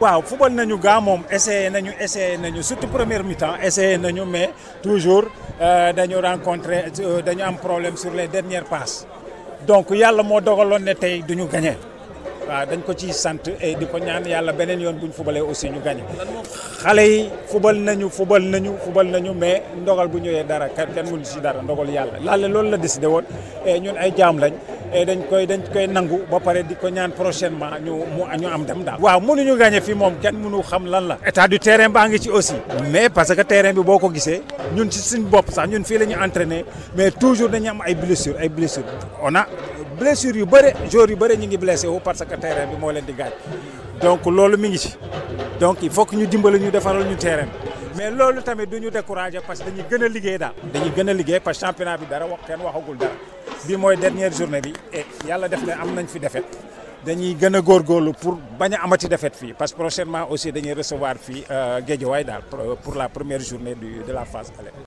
waaw football nañu gaa moom essayé nañu essayé nañu surtout première mi-temps essayé nañu mais toujours dañu rencontré dañu am problème sur les dernières passes donc yàlla moo dogaloon ne tey du ñu gagné waaw dañ ko ciy sant et di ko ñaan yàlla beneen yoon bu ñu fubalee aussi ñu gagné xale yi fubal nañu fubal nañu fubal nañu mais ndogal bu ñëwee dara kenn kenn mënu si dara ndogal yàlla laale loolu la décidé woon et ñun ay jaam lañ et dañ koy dañ koy nangu ba pare di ko ñaan prochainement ñu mu ñu am dem daal. waaw mënuñu gagné fii moom kenn mënu xam lan la. état du terrain baa ngi ci aussi. mais parce que terrain bi boo ko gisee ñun ci suñu bopp sax ñun fii la ñu entraîné mais toujours dañu am ay blessures ay blessures on a blessures yu bëre joueurs yu bëre ñu ngi blessé wu parce que terrain bi moo leen di gaañ donc loolu mi ngi ci donc il faut que ñu dimbali ñu defaral ñu terrain mais loolu tamit du ñu découragé parce que dañuy gën a liggéey daal. dañuy gën a liggéey parce que championnat bi dara wax kenn waxagul dara. bi mooy dernière journée bi et yàlla def na am nañ fi défaite dañuy gën a góorgóorlu pour bañ a amati défaite fii parce que prochainement aussi dañuy recevoir fii Guédiawaye daal pour la première journée du de la phase aller